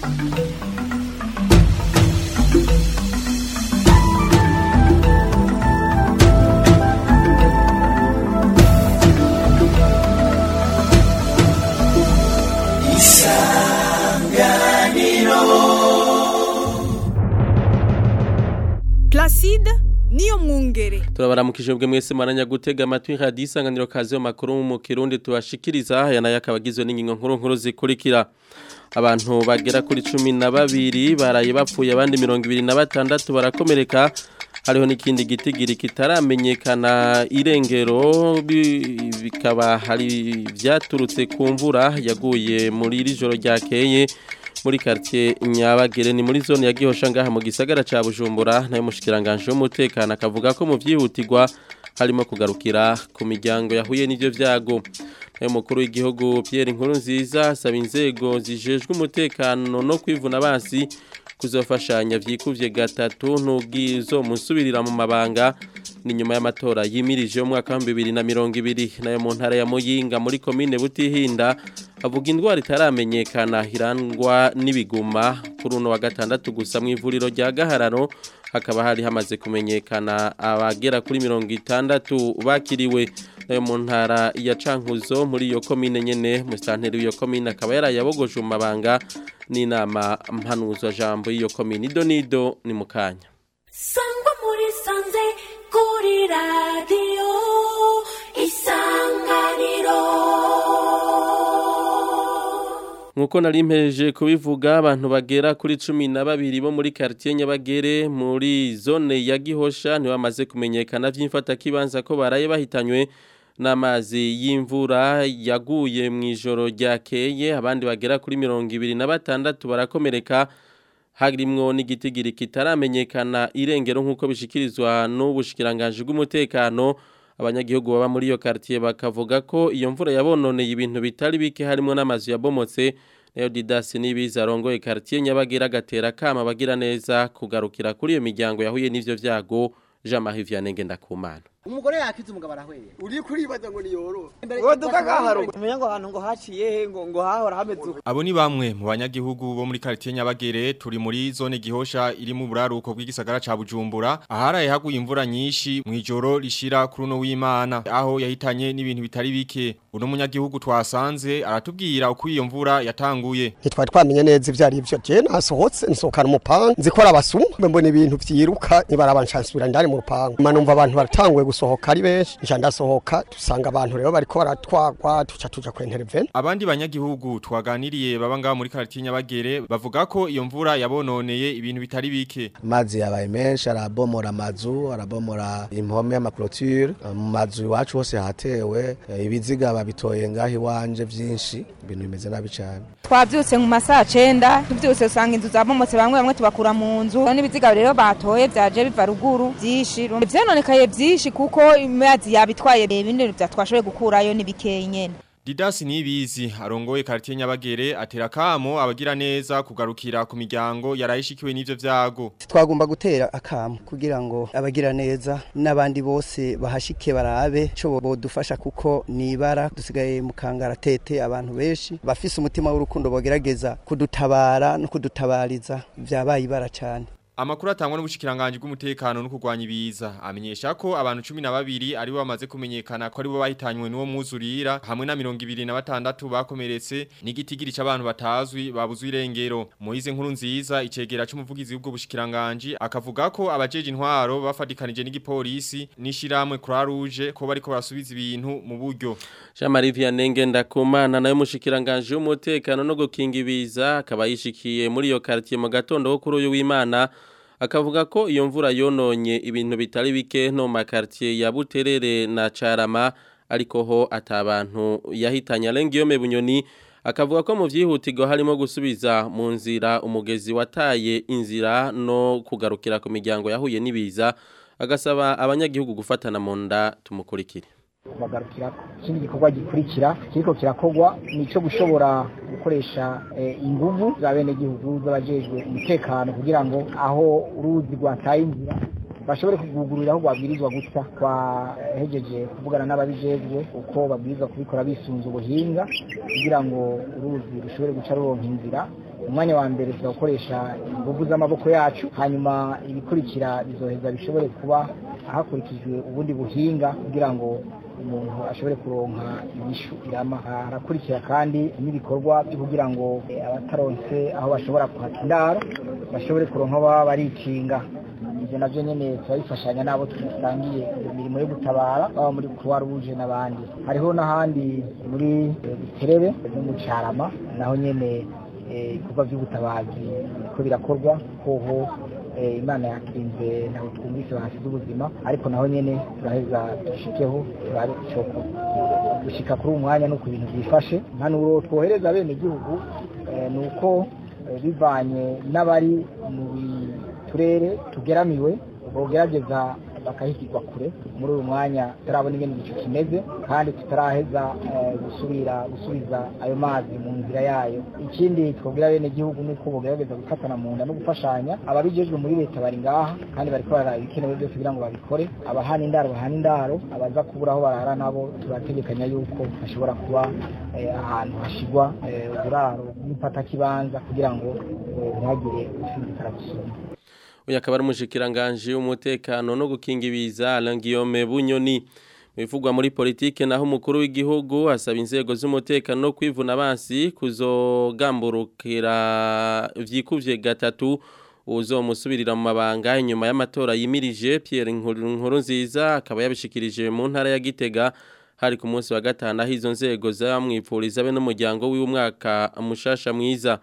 Placide niyo mwungere turabaramukije bwe mwese maranya gutega amatwi radio isanganiro kazi yo makuru mu kirundi tubashikiriza aya nayo akabagizwe n'ingingo nkuru nkuru zikurikira abantu bagera kuri cumi na babiri baraye bapfuye abandi mirongo ibiri na batandatu barakomereka hariho n'ikindi gitigiri kitaramenyekana irengero bi- bikaba hari vyaturutse ku mvura yaguye muri iri joro ryakeye muri quartier Nyabagere ni muri zone ya Gihosha ngaha mu gisagara ca Bujumbura nayo mushikiranganje w'umutekano akavuga ko mu vyihutirwa harimo kugarukira ku miryango yahuye n'ivyo vyago nayo mukuru w'igihugu Pierre Nkurunziza asaba inzego zijejwe umutekano no kwivuna basi kuzofashanya vyikuvye gatatu ntubwizo musubirira mu mabanga ni nyuma y'amatora yimirije mu mwaka wa 2020 nayo mu ntara ya Muyinga muri commune Butihinda avuga indwara itaramenyekana hirangwa n'ibiguma kuri uno wa gatandatu gusa mu ivuriro rya Gahararo hakaba hari hamaze kumenyekana abagera kuri mirongo itandatu bakiriwe nayo mu ntara ya Cankuzo muri iyo commune nyene mu santeri iyo commune akaba yarayabogoje mu mabanga n'inama mpanuzo jambo y'iyo commune ido nido ni mukanya sangwa muri sanze kuri radiyo isanganiro Nkuko nari mpeje kubivuga abantu bagera kuri cumi na babiri bo muri quartier Nyabagere muri zone ya Gihosha niwe bamaze kumenyekana vy'imfata kibanza ko baraye bahitanywe n'amazi y'imvura yaguye mu ijoro ryakeye abandi bagera kuri mirongo ibiri na batandatu barakomereka harimwo n'igitigiri kitaramenyekana irengero nk'uko bishikirizwa n'ubushikiranganje bw'umutekano abanyagihugu baba muri iyo quartier bakavuga ko iyo mvura yabononeye ibintu bitari bike harimo n'amazu yabomotse nayo Didas nibiza arongoye quartier Nyabagera agatera kama bagira neza kugarukira kuri iyo miryango yahuye n'ivyo vyago Jean Marie Vianney Ngendakumana umugore yakize umugabo arahweye uri kuribaza ngo niyoro woduka gaharo umenya ngo ahantu ngo haciye he ngo ngo hahora hameze uko Abo ni bamwe mu banyagihugu bo muri quartier Nyabagere turi muri zone gihosha iri mu buraruko bw'igisagara ca Bujumbura aharaye haguye imvura nyinshi mu ijoro rishira kuri uno w'Imana aho yahitanye n'ibintu bitari bike uno munyagihugu twasanze aratubwira uko iyo mvura yatanguye ntitwari twamenye neza ivyo ari byo je nasohotse nsohokana umupanga nzikora abasuma mbona ibintu vyiruka nibaraba nshansubira ndari mu rupangu manumva abantu baratanguye gusohoka ari benshi nca ndasohoka dusanga abantu rero bariko baratwagwa tuca tuja ku intervene Abandi banyagihugu twaganiriye baba ngaho muri quartier Nyabagere bavuga ko iyo mvura yabononeye ibintu bitari bike amazi yabaye menshi arabomora amazu arabomora impome y'amaklotire mu mazu iwacu hose hatewe eh, ibiziga babitoye ngaho iwanje vyinshi ibintu bimeze nabi cyane twabyutse mu masaha cenda tuvyutse usanga inzu zabomotse bamwe bamwe tubakura mu nzu n'ibiziga rero batoye vyaje biva ruguru vyinshi vyononekaye vyinshi kuko amazi yabitwaye ibindi vyatwashoboye gukurayo n'ibikeyi nyene Didas nibizi arongoye quartier Nyabagere atera kamo abagira neza kugarukira ku miryango yarayishikiwe n'ivyo vyago twagomba gutera akamu kugira ngo abagira neza n'abandi bose bahashike barabe cyo bodufasha kuko nibara dusigaye mu kangaratete abantu benshi bafise umutima w'urukundo bogerageza kudutabara no kudutabariza vyabaye ibara cyane Amakuru atangwa n'ubushikiranganje bw'umutekano no kurwanya ibiza amenyesha ko abantu 12 ari bo bamaze kumenyekana ko ari bo bahitanywe n'uwo mwuzurira hamwe na 26 bakomeretse n'igitigiri c'abantu batazwi babuzwe irengero Moize nkuru nziza icegera c'umuvugizi w'ubwo bushikiranganje akavuga ko abajeje intwaro bafadikanije n'igipolisi n'ishiramwe Croix Rouge ko bariko barasubiza ibintu mu buryo Jean Marie Vianney Ngendakumana nayo mushikiranganje w'umutekano no gukinga ibiza akaba yishikiye muri iyo quartier mu gatondo ko kuri uyu w'Imana akavuga ko iyo mvura yononye ibintu bitari bike no mu makartier ya Buterere na Carama ariko ho atabantu yahitanye Alengiyome Bunyoni akavuga ko mu vyihutirwa harimo gusubiza mu nzira umugezi wataye inzira no kugarukira ku miryango yahuye n'ibiza agasaba abanyagihugu gufatana mu nda tumukurikire bagarukira ikindi gikorwa gikurikira kiriko kirakogwa nico gushobora gukoresha eh, inguvu za bene gihugu z'abajejwe umutekano kugira ngo aho uruzi rwataye inzira bashobore kugugurira aho babwirizwa guca twahejeje kuvugana n'ababijejwe uko babwirizwa kubikora bisunze ubuhinga kugira ngo uruzi rushobore guca ruronka inzira umwanya wa mbere tuzakoresha ingufu z'amaboko yacu hanyuma ibikurikira bizoheza bishobore kuba hakurikijwe ubundi buhinga kugira ngo umuntu ashobore kuronka inyishu irama harakurikira kandi n'ibikorwa byo kugira ngo eh, abataronse aho bashobora kuhata indaro bashobore kuronka aho baba barikinga ibyo navyo nyene turabifashanya n'abo tusangiye iyo mirimo yo gutabara baba muri croix rouge n'abandi hariho n'ahandi muri eh, buterere no mu carama naho nyene eh, ibikorwa by'ubutabazi biriko birakorwa hoho eh, imana yakinze ntabwo twumvise bahasize ubuzima ariko naho nyene turaheza dushikeho turabe icoko gushika kuri uwo mwanya nuko ibintu byifashe impanuro twohereza bene gihugu ni uko eh, bivanye n'abari mu turere tugeramiwe bogerageza bakahigirwa kure muri uyu mwanya tutarabona ingene igicu kimeze kandi tutaraheza eh, gusubira gusubiza ayo mazi mu nzira yayo ikindi twabwira bene gihugu ni uko bogerageza gufatana mu nda no gufashanya ababijejwe muri leta bari ngaha kandi bariko bararaba ibikenewe byose kugira ngo babikore abahana indaro bahana indaro abaza kubura aho barara nabo turategekanya yuko hashobora kuba eh, ahantu hashigwa eh, uburaro bw'ifatakibanza kugira ngo eh, ntihagire usinzikara gusuma uyu akaba ari umushikiranganje w'umutekano no gukinga ibiza Alain Guillaume Bunyoni bivugwa muri politike naho umukuru w'igihugu asaba inzego z'umutekano no kwivuna abansi kuzogamburukira vyikuvye gatatu uzomusubirira mu mabanga inyuma y'amatora yimirije Pierre Nkuru nziza akaba yabishikirije mu ntara ya Gitega hari ku munsi wa gatanu aho izo nzego zamwipfuriza be n'umuryango w'umwaka mushasha mwiza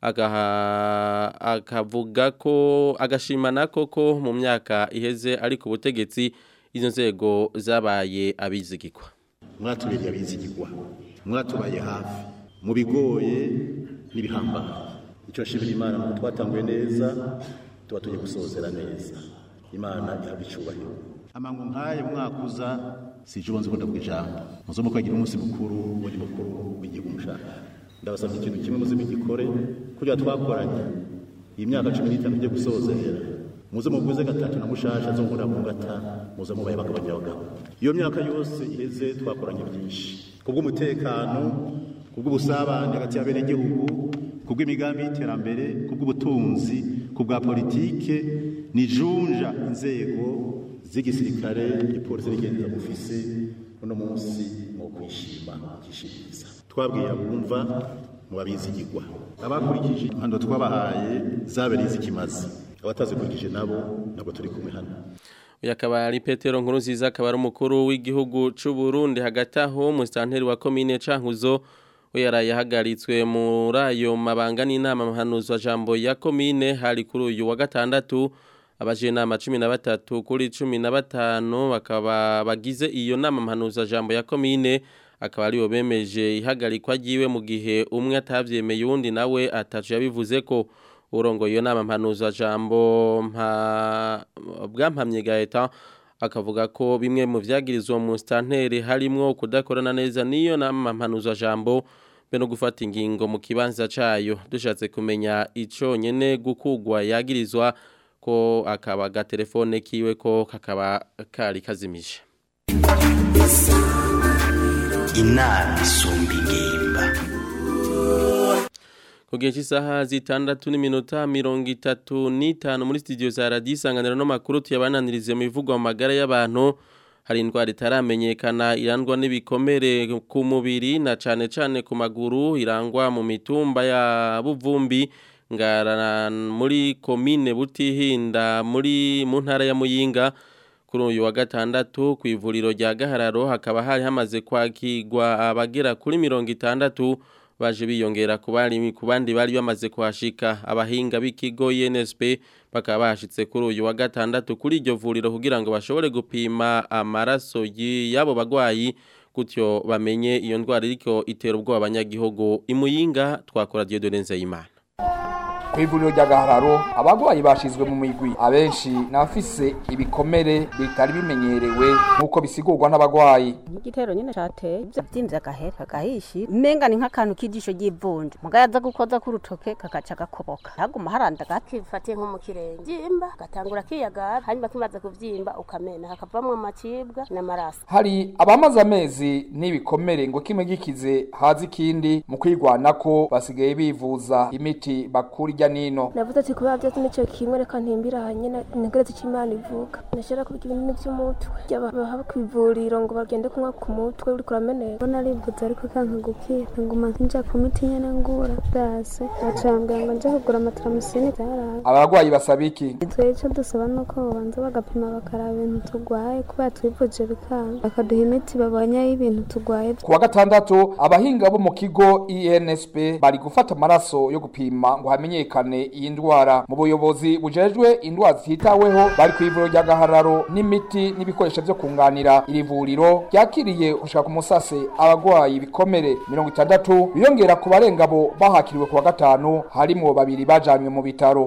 agaha akavuga ko agashimana koko mu myaka iheze ari ku butegetsi izo nzego zabaye abizigirwa mwatubereye abizigirwa mwatubaye hafi mu bigoye n'ibihambaye icyo nshimira imana ngo twatanguye neza tuba tugiye gusozera neza imana ihabwa icyubahiro amangu nk'aya mwaka uza si icyo ubonze ukunda ku ijambo muze mukagira umunsi mukuru ubundi mukuru w'igihugu mushaka ndabasabye ikintu kimwe muze mugikore kugira twakoranye iyi myaka cumi n'itanu igiye gusozera muze muguze gatatu na mushasha zo nkura mu gata muze mubaye bakabanya abagabo iyo myaka yose iheze twakoranye byinshi kubw'umutekano kubw'ubusabane hagati y'abenegihugu kubw'imigambi y'iterambere kubw'ubutunzi kubwa politike nijunja inzego z'igisirikare igipolisi n'igenza mufise uno munsi mu kwishima kishimiza twabwira bumva mu babizigirwa abakurikije impando twabahaye zabereye izikimaze abatazikurikije nabo ntabwo turi kumwe hano uyu akaba ari petero nkuru nziza akaba ari umukuru w'igihugu cy'u Burundi hagati aho musitanteri wa komine cankuzo we yaraye ahagaritswe muri ayo mabanga n'inama mpanuzo jambo ya komine hari kuri uyu wa gatandatu abaje inama cumi na batatu kuri cumi na batanu bakaba bagize iyo nama mpanuzo jambo ya komine akaba aribo bemeje ihagarikwa ryiwe mu gihe umwe atabyemeye uwundi nawe atacu yabivuze ko urongo iyo nama mpanuzo jambo mpa bwampamye gaeta akavuga ko bimwe mu vyagirizwa mu stanteri harimwo kudakorana neza niyo nama mpanuzo jambo be no gufata ingingo mu kibanza cayo dushatse kumenya ico nyene gukugwa yagirizwa ko akaba ga telefone kiwe ko kakaba kari kazimije inama isumba ingimba ku gihe cy'isaha zitandatu n'iminota mirongo itatu n'itanu muri studio za radiyo isanganiro n'amakuru tuyabananirize mu bivugwa mu magara y'abantu hari indwara itaramenyekana irangwa n'ibikomere ku mubiri na cyane cyane ku maguru irangwa mu mitumba ya buvumbi ngara muri komine butihinda muri mu ntara ya muyinga kuri uyu wa gatandatu ku ivuriro rya gahararo hakaba hari hamaze kwakirwa abagera kuri mirongo itandatu baje biyongera ku bandi bari bamaze kuhashika abahinga b'ikigo UNSP bakaba bahashitse kuri uyu wa gatandatu kuri iryo vuriro kugira ngo bashobore gupima amaraso y'abo bagwayi gutyo bamenye iyo ndwara iriko itera ubwoba abanyagihugu imuyinga twakora Dieudonne Nzeyimana ku ivuriro rya gahararo abagwayi bashizwe mu migwi abenshi n'abafise ibikomere bitari bimenyerewe nk'uko bisigurwa n'abagwayi igitero nyine cateye ivyo vyimvye agahera kagahishi umenga ni nk'akantu k'ijisho ry'ivunja mugabo yaza gukoza k'urutoke kagaca gakoboka haguma haranda gake fatiye nko mu kirenge vyimba gatangura kiyagara hanyuma kimaze kuvyimba ukamena hakavamwo amacibwa n'amaraso hari abamaze amezi n'ibikomere ngo kimwe gikize haza ikindi mu kwigwanako basigaye bivuza imiti bakura irya nino navuze ati kubera vyose nico kimwe reka ntimbira hanyene ntegereze ico imana ivuga nashobora kubiga ibinini vy'umutwe baha kw'ivuriro ngo bagende kunywa ku mutwe uriko urameneka narivuze ariko kanka gukira nguma nja ku miti nyene ngura bwase bacambwira ngo nje kugura amataramusini vyaraye abagwayi basaba iki twe ico dusaba nuko babanza bagapima bakaraba ibintu turwaye kubera twivuje bikanga bakaduha imiti babonye y'ibintu turwaye ku wa gatandatu abahinga bo mu kigo INSP bari gufata amaraso yo gupima ngo hamenyekane iyi ndwara mu buyobozi bujejwe indwara zititaweho bari ku ivuriro rya gahararo n'imiti n'ibikoresho vyo kunganira iri vuriro ryakiriye gushika ku musase abagwayi bikomere mirongo itandatu biyongera ku barenga bo bahakiriwe ku wa gatanu harimwo babiri bajanywe mu bitaro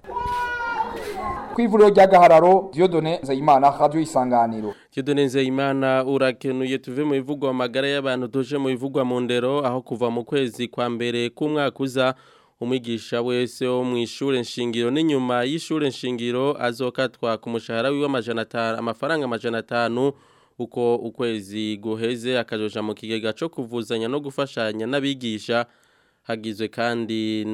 kw'ivuriro rya gahararo Dieudonne Nzeyimana radio isanganiro Dieudonne Nzeyimana urakenuye tuve mu bivugwa amagara y'abantu tuje mu bivugwa mu ndero aho kuva mu kwezi kwa mbere k'umwaka uza umwigisha wese wo mu ishure nshingiro n'inyuma y'ishure nshingiro azokatwa ku mushahara wiwe amajana atanu amafaranga amajana atanu uko ukwezi guheze akajoja mu kigega co kuvuzanya no gufashanya n'abigisha hagizwe kandi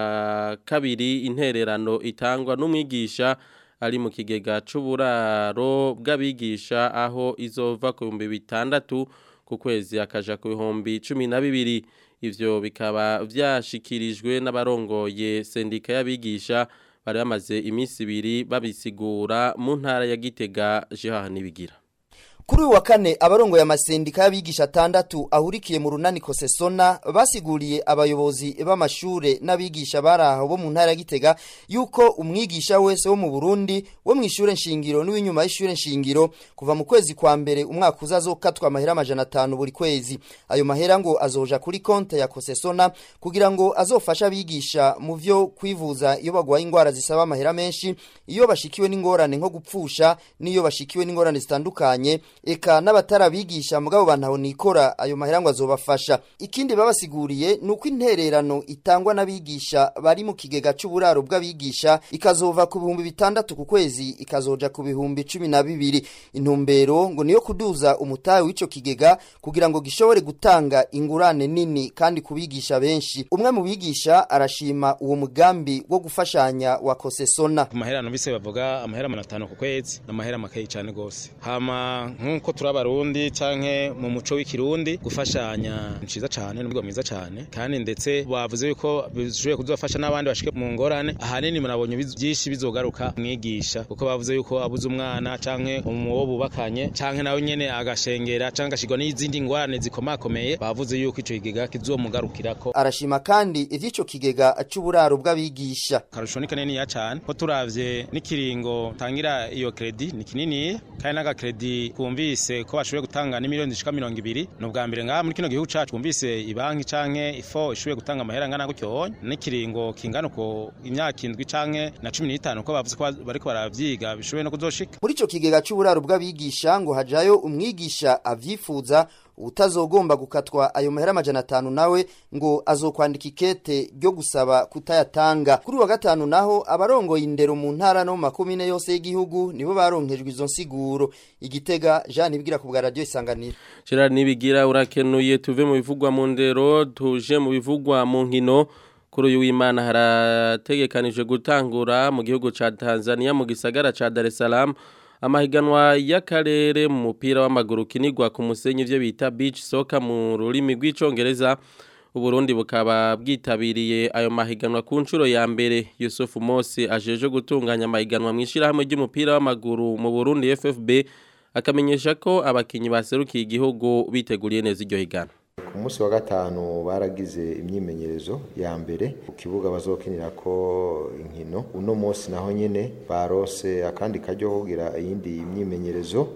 na kabiri intererano itangwa n'umwigisha ari mu kigega c'uburaro bw'abigisha aho izova ku bihumbi bitandatu ku kwezi akaja ku bihumbi cumi na bibiri ivyo bikaba vyashikirijwe n'abarongoye sendika y'abigisha bari bamaze iminsi ibiri babisigura mu ntara ya Gitega Jehan Nibigira Kuri uyu wa kane abarongoye amasendika y'abigisha atandatu ahurikiye mu runani Kosesona basiguriye abayobozi b'amashure n'abigisha baraho bo mu ntara ya Gitega yuko umwigisha wese wo mu Burundi wo mu ishure nshingiro n'uwinyuma y'ishure nshingiro kuva mu kwezi kwa mbere umwaka uzazokatwa amahera amajana atanu buri kwezi ayo mahera ngo azoja kuri konte ya Kosesona kugira ngo azofasha abigisha mu vyo kwivuza iyo bagwaye ingwara zisaba amahera menshi iyo bashikiwe n'ingorane nko gupfusha n'iyo bashikiwe n'ingorane zitandukanye eka n'abatarabigisha mugabo bantaho nikora ayo mahera ngo azobafasha ikindi babasiguriye nuko intererano itangwa n'abigisha bari mu kigega c'uburaro bw'abigisha ikazova ku bihumbi bitandatu ku kwezi ikazoja ku bihumbi cumi na bibiri intumbero ngo niyo kuduza umutahe w'ico kigega kugira ngo gishobore gutanga ingurane nini kandi kubigisha benshi umwe mu bigisha arashima uwo mugambi wo gufashanya wa kosesona ku mahera numvise bavuga amahera manatanu ku kwezi n'amahera makeyi cyane gose hama nk'uko turi abarundi canke mu muco w'ikirundi gufashanya ni ciza cane n'ubwo mwiza cane kandi ndetse bavuze yuko bishoboye kuzofasha n'abandi bashike mu ngorane ahanini murabonye byinshi bizogaruka mwigisha kuko bavuze yuko abuze umwana canke umuwo bubakanye canke nawe nyene agashengera canke agashirwa n'izindi ngorane zikomakomeye bavuze yuko ico kigega kizomugarukirako arashima kandi ivy'ico kigega c'uburaro bw'abigisha karusho ni kanini ya cane ko turavye n'ikiringo tangira iyo kredi ni kinini kandi n'agakredi kumvise ko bashoboye gutanga ni miliyoni zishika mirongo ibiri ni ubwa mbere ngaha muri kino gihugu cacu kumvise ibanki canke ifo ishoboye gutanga amahera angana gutyo n'ikiringo kingana uko imyaka indwi canke na cumi n'itanu ko bavuze ko bariko baravyiga bishoboye no kuzoshika muri ico kigega c'uburaro bw'abigisha ngo hajayo umwigisha avyifuza utazogomba gukatwa ayo mahera amajana atanu nawe ngo azokwandika ikete ryo gusaba kutayatanga kuri wa gatanu naho abarongoye indero mu ntara no mu makomine yose y'igihugu nibo baronkejwe izo nsiguro igitega Jean Nibwira ku bwa radio isanganiro Gerard Nibigira urakenuye tuve mu bivugwa mu ndero tuje mu bivugwa mu nkino kuri uyu w'Imana harategekanijwe gutangura mu gihugu ca Tanzania mu gisagara ca Dar es Salaam amahiganwa y'akarere mu mupira w'amaguru kinigwa ku musenyi ivyo bita beach soccer mu rurimi rw'icongereza Uburundi bukaba bwitabiriye ayo mahiganwa ku nshuro ya mbere Yusuf Mosi ajeje gutunganya amahiganwa mu ishirahamwe ry'umupira w'amaguru mu Burundi FFB akamenyesha ko abakinyi baserukiye igihugu biteguriye neza iryo higana ku munsi wa gatanu baragize imyimenyerezo ya mbere ku kibuga bazokinira ko inkino uno munsi naho nyene barose akandi karyo kugira iyindi imyimenyerezo imigwi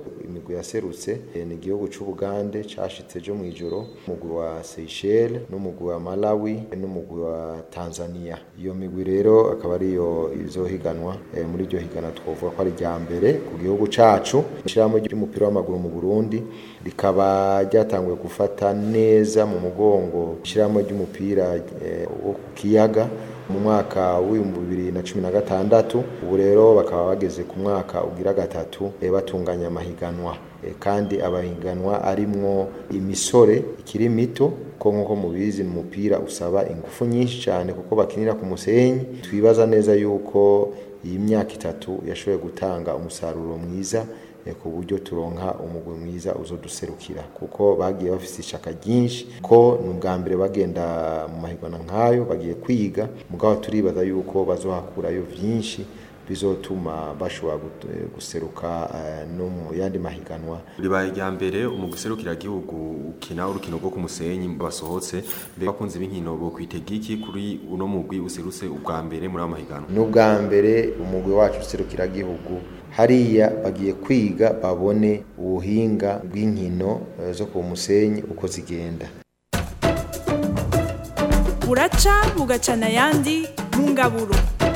migwi yaserutse eh, ni igihugu c'ubugande cashitse ejo mw'ijoro umugwi wa Seychelles n'umugwi wa Malawi n'umugwi wa Tanzania iyo migwi rero akaba ariyo izohiganwa eh, muri iryo higana twovuga ko ari rya mbere ku gihugu cacu ishirahamwe ry'umupira w'amaguru mu Burundi rikaba ryatanguye gufata neza mu mugongo ishirahamwe ry'umupira eh, wo ku kiyaga mu mwaka w'ibihumbi bibiri na cumi na gatandatu ubu rero bakaba bageze ku mwaka ugira gatatu eh, batunganya amahiganwa Eh, kandi abahiganwa arimwo imisore ikiri mito ko nk'uko mubizi ni umupira usaba ingufu nyinshi cyane kuko bakinira ku musenyi twibaza neza yuko iyi myaka itatu yashoboye gutanga umusaruro mwiza eh, ku buryo turonka umugwi mwiza uzoduserukira kuko bagiye bafite ishaka ryinshi ko ni ubwa mbere bagenda mu mahiganwa nk'ayo bagiye kwiga mugabo turibaza yuko bazohakurayo vyinshi bizotuma bashobora gut- guseruka eh, no mu yandi mahiganwa ribaye rya mbere umuguserukira gihugu ukina urukino rwo ku musenyi basohotse mbere bakunze b'inkino bo kwitega iki kuri uno mugwi userutse ubwa mbere muri aya mahiganwa ni ubwa mbere umugwi wacu userukira gihugu hariya bagiye kwiga babone ubuhinga bw'inkino eh, zo ku musenyi uko zigenda buraca bugacana ayandi mu ngaburo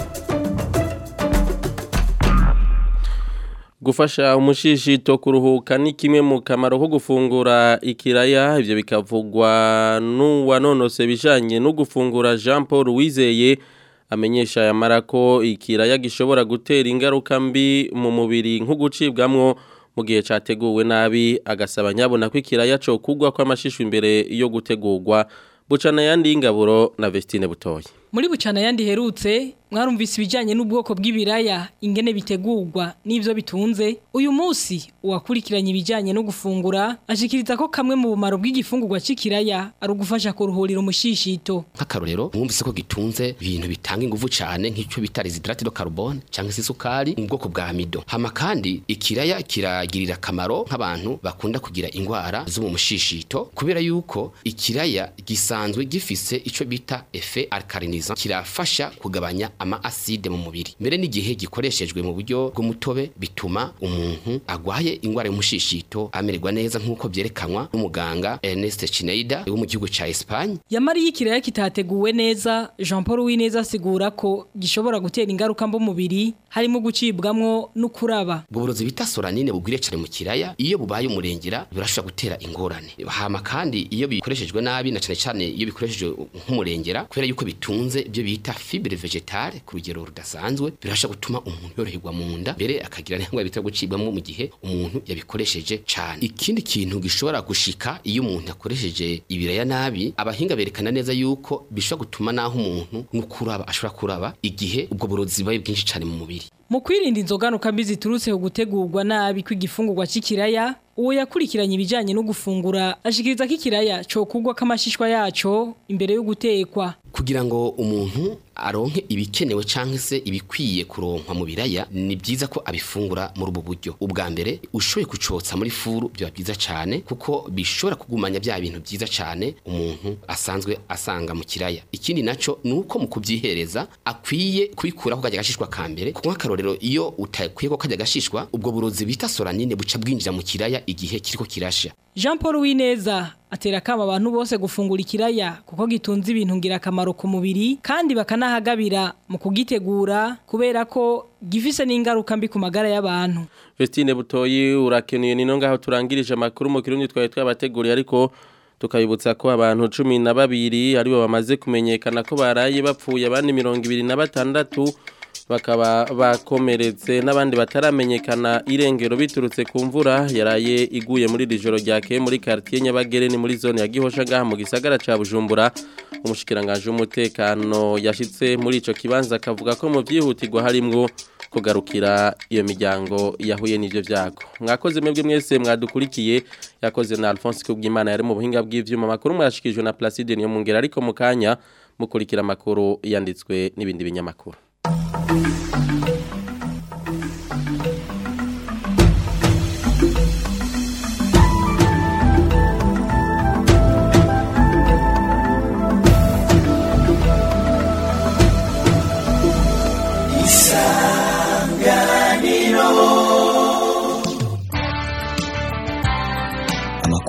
Gufasha umushishito kuruhuka ni kimwe mu kamaro ko gufungura ikiraya ivyo bikavugwa n'uwanonose bijanye no gufungura Jean Paul Wizeye amenyesha yamara ko ikiraya gishobora gutera ingaruka mbi mu mubiri nko gucibwamwo mu gihe categuwe nabi agasaba nyabona ko ikiraya co kugwa kw'amashisho imbere yo gutegurwa bucana yandi ingaburo na Vestine Butoyi Muri bucana yandi herutse mwarumvise ibijanye n'ubwoko bw'ibiraya ingene bitegurwa n'ivyo bitunze uyu munsi uwakurikiranye ibijanye no gufungura ashikiriza ko kamwe mu bumaro bw'igifungurwa c'ikiraya ari ugufasha kuruhurira umushishito nk'akarorero mwumvise ko gitunze ibintu bitanga ingufu cyane nk'icyo bita residrate de carbone cyangwa se isukari mu bwoko bwa amido hama kandi ikiraya kiragirira akamaro nk'abantu bakunda kugira indwara zo mu mushishito kubera yuko ikiraya gisanzwe gifise ico bita efe alkalinizant kirafasha kugabanya ama acide mu mubiri mbere n'igihe gikoreshejwe mu buryo bw'umutobe bituma umuntu agwaye indwara y'umushishito amererwa neza nk'uko byerekanwa n'umuganga Ernest Schneider wo mu gihugu ca Espagne Yamari y'ikiraya kitateguwe neza Jean Paul Wineza asigura ko gishobora gutera ingaruka mbo mubiri harimo gucibwamwo no kuraba ubwo burozi bita soranine bugwiriye cyane mu kiraya iyo bubaye umurengera birashobora gutera ingorane hama kandi iyo bikoreshejwe nabi na cyane cyane iyo bikoreshejwe nk'umurengera kubera yuko bitunze ibyo bita fibre vegetale ku rugero rudasanzwe birashobora gutuma umuntu yoroherwa mu nda mbere akagira n'indwara bita gucibwamo mu gihe umuntu yabikoresheje cyane ikindi kintu gishobora gushika iyo umuntu yakoresheje ibiraya nabi abahinga berekana neza yuko bishobora gutuma naho umuntu n'ukuraba ashobora kuraba igihe ubwo burozi bubaye bwinshi cyane mu mubiri Mu kwirinda inzoganuka mbi ziturutse ku gutegurwa nabi kw'igifungurwa c'ikiraya uwo yakurikiranye ibijanye no gufungura ashikiriza ko ikiraya cyo kugwa k'amashishwa yaco imbere yo gutekwa kugira ngo umuntu aronke ibikenewe canke se ibikwiye kuronkwa mu biraya ni byiza ko abifungura muri ubu buryo ubwa mbere ushoboye kucotsa muri furu byo byiza cyane kuko bishobora kugumanya bya bintu byiza cyane umuntu asanzwe asanga mu kiraya ikindi naco nuko mu kubyihereza akwiye kubikuraho kajya gashishwa ka mbere kuko nk'akarorero iyo utakwiye ko kajya gashishwa ubwo burozi bita soranine buca bwinjira mu kiraya igihe kiriko kirasha Jean Paul Wineza atera kama abantu bose gufungura ikiraya kuko gitunze ibintu ngirakamaro ku mubiri kandi bakanahagabira mu kugitegura kubera ko gifise n'ingaruka mbi ku magara y'abantu Vestine Butoyi urakenuye nino ngaho turangirije amakuru mu kirundi twaye twabateguriye ariko tukayibutsa ko abantu cumi na babiri aribo bamaze kumenyekana ko baraye bapfuye abandi mirongo ibiri na batandatu bakaba bakomeretse n'abandi bataramenyekana irengero biturutse ku mvura yaraye iguye muri iri joro ryakeye muri quartier Nyabagere ni muri zone ya Gihosha ngaha mu gisagara ca Bujumbura umushikiranganje w'umutekano yashitse muri ico kibanza akavuga ko mu byihutirwa harimwo kugarukira iyo miryango yahuye n'ivyo vyago mwakoze mwebwe mwese mwadukurikiye yakoze na Alphonse Kubwimana yari mu buhinga bw'ivyuma makuru mwashikijwe na Placide niyo mungera ariko mu kanya mukurikira makuru yanditswe n'ibindi binyamakuru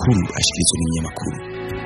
amakuru ashikirizwa n'ibinyamakuru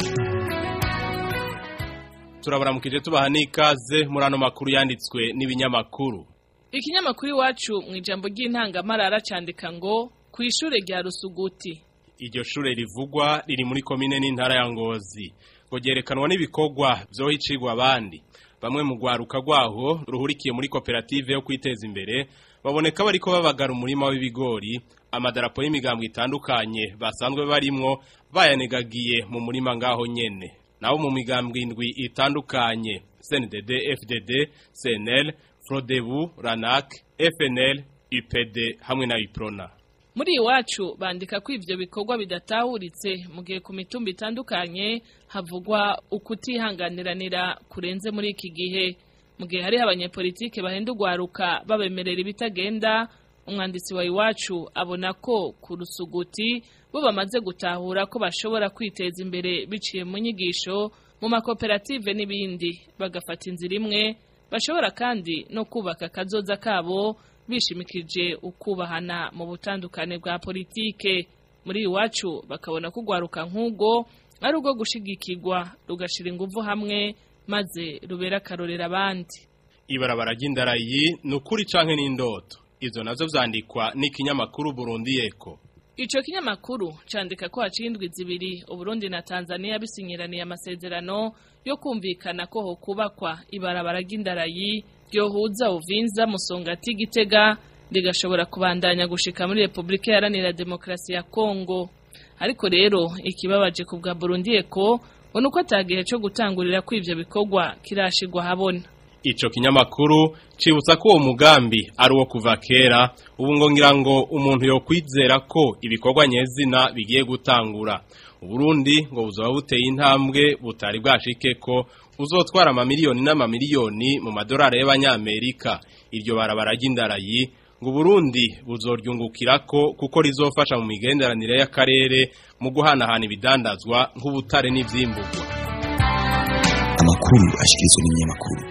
turabaramukije tubaha n'ikaze muri ano makuru yanditswe n'ibinyamakuru ikinyamakuru iwacu mu ijambo ry'intangamarara cyandika ngo ku ishuri rya rusuguti iryo shure rivugwa riri muri komine n'intara ya ngozi ngo ryerekanwa n'ibikorwa byohicirwa abandi bamwe mu rwaruka rwaho ruhurikiye muri koperative yo kwiteza imbere baboneka bariko babagara umurima w'ibigori amadarapo y'imigambwe itandukanye basanzwe barimwo bayanegagiye mu murima ngaho nyene naho mu migambwe indwi itandukanye CNDD FDD CNL Frodebu Ranak FNL UPD hamwe na Iprona muri iwacu bandika ko ivyo bikorwa bidatahuritse mu gihe ku mitumba itandukanye havugwa ukutihanganiranira kurenze muri iki gihe mu gihe hari abanyepolitike bahenda ugwaruka babemerera ibitagenda umwanditsi wa iwacu abona ko ku rusuguti bo bamaze gutahura ko bashobora kwiteza imbere biciye mu nyigisho mu makoperative n'ibindi bagafata inzira imwe bashobora kandi no kubaka akazoza kabo bishimikije ukubahana mu butandukane bwa politike muri iwacu bakabona ko ugwaruka nk'ubwo ari ubwo gushigikirwa rugashira ingufu hamwe maze rubera akarorera abandi ibarabara ry'indarayi ni ukuri canke n'indoto izo nazo vyandikwa n'ikinyamakuru Burundi Eko Ico kinyamakuru candika ko haciye indwi zibiri Uburundi na Tanzania bisinyiraniye amasezerano yo kumvikana ko ho kubakwa ibarabara ry'indarayi ryohuza Uvinza Musongati Gitega rigashobora kubandanya gushika muri Republika Iharanira Demokarasi ya Kongo ariko rero ikibabaje ku bwa Burundi Eko ngo nuko atagihe cyo gutangurira ko ivyo bikorwa kirashirwa habona Ico kinyamakuru cibutsa ko uwo mugambi ari uwo kuva kera ubu ngo ngira ngo umuntu yo kwizera ko ibikorwa nyezina bigiye gutangura Uburundi ngo buzoba buteye intambwe butari bwashike ko uzotwara amamiliyoni n'amamiliyoni mu madolari y'abanyamerika iryo barabara ry'indarayi ngo Burundi buzoryungukirako kuko rizofasha mu migenderanire y'akarere mu guhanahana ibidandazwa nk'ubutare n'ivyimburwa amakuru ashikirizwa n'ibinyamakuru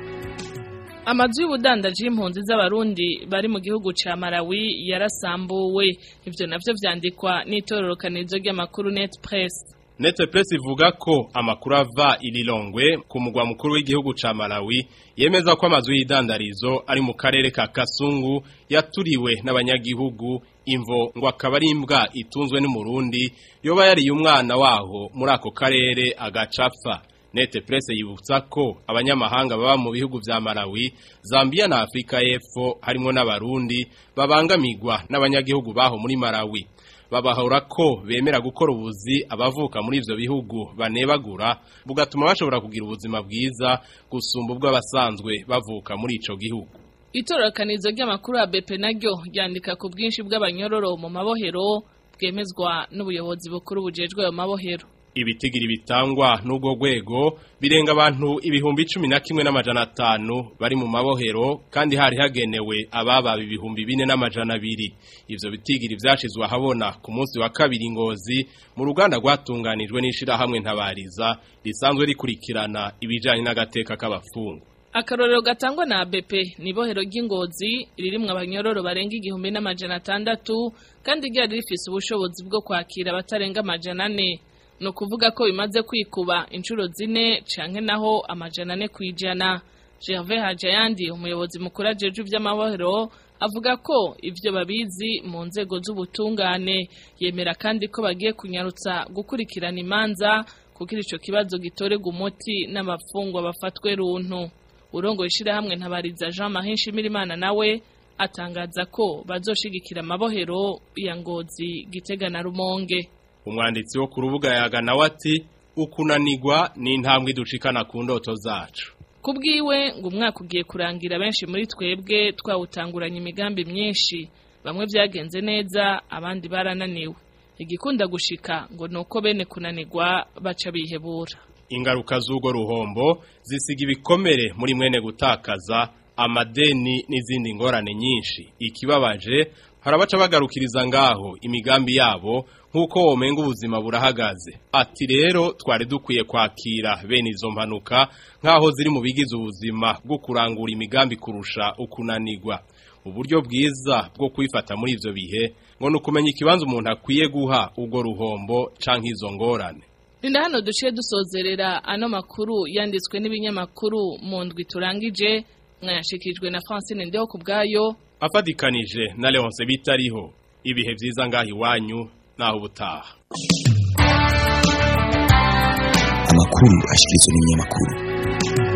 Amazu y'ubudandaji y'impunzi z'abarundi bari mu gihugu ca Malawi yarasambuwe ivyo navyo vyandikwa n'itororokanizo ry'amakuru Net Press Net Press ivuga ko amakuru ava ililongwe ku mugwa mukuru w'igihugu ca Malawi yemeza ko amazu y'idandarizo ari mu karere ka Kasungu yaturiwe n'abanyagihugu imvo ngo akaba ari imbwa itunzwe n'umurundi yoba yariye umwana waho muri ako karere agacapfa Nete Presse yibutsa ko abanyamahanga baba mu bihugu vya Malawi, Zambia na Afrika y'Epfo harimo n'abarundi babangamigwa n'abanyagihugu baho muri Malawi. Babahora ko bemera gukora ubuzi abavuka muri ivyo bihugu banebagura bugatuma bashobora kugira ubuzima bwiza gusumba ubwo abasanzwe bavuka muri ico gihugu. Itororokanizo ry'amakuru ya BP naryo ryandika ku bwinshi bw'abanyororo mu mabohero bwemezwa n'ubuyobozi bukuru bujejwe ayo mabohero. ibitigiri bitangwa n'ubwo rwego birenga abantu ibihumbi cumi na kimwe n'amajana atanu bari mu mabohero kandi hari hagenewe abababa ibihumbi bine n'amajana abiri ivyo bitigiri vyashizwe ahabona ku munsi wa kabiri ngozi mu ruganda rwatunganijwe n'ishirahamwe ntabariza risanzwe rikurikirana ibijanye n'agateka k'abafungu Akarorero gatangwa na ABP ni bohero ry'ingozi ririmwe abanyororo barenga igihumbi n'amajana atandatu kandi ryari rifise ubushobozi bwo kwakira abatarenga amajana ane ni ukuvuga ko bimaze kwikuba inshuro zine canke naho amajana ane kwijana Gervais Hajayandi umuyobozi mukuru ajeje ivy'amabohero avuga ko ivyo babizi mu nzego z'ubutungane yemera kandi ko bagiye kunyarutsa gukurikirana imanza kugira ico kibazo gitorega umuti n'amafungwa bafatwe runtu urongo ishirahamwe ntabariza Jean Marie Nshimirimana nawe atangaza ko bazoshigikira amabohero ya ngozi gitega na rumonge umwanditsi wo ku rubuga yagana wati ukunanigwa ni intambwe ducikana ku ndoto zacu kubwiwe ngo umwaka ugiye kurangira benshi muri twebwe twawutanguranye imigambi myinshi bamwe byagenze neza abandi barananiwe igikunda gushika ngo nuko bene kunanigwa baca bihebura ingaruka z'ugo ruhombo zisiga ibikomere muri mwene gutakaza amadeni n'izindi ngorane nyinshi ikibabaje harabaca bagarukiriza ngaho imigambi yabo nk'uko womenga ubuzima burahagaze ati rero twari dukwiye kwakira bene izo mpanuka nk'aho ziri mu bigize ubuzima bwo kurangura imigambi kurusha ukunanirwa uburyo bwiza bwo kwifata muri ivyo bihe ngo ni ukumenya ikibanza umuntu akwiye guha ubwo ruhombo canke izo ngorane Linda hano duciye dusozerera ano makuru yanditswe n'ibinyamakuru mu ndwi turangije mwayashikijwe na Francine Ndeho kubgayo afadikanije na Leonce bitariho ibihe vyiza ngaho iwanyu naho ubutaha amakuru ashikirizwa n'ibinyamakuru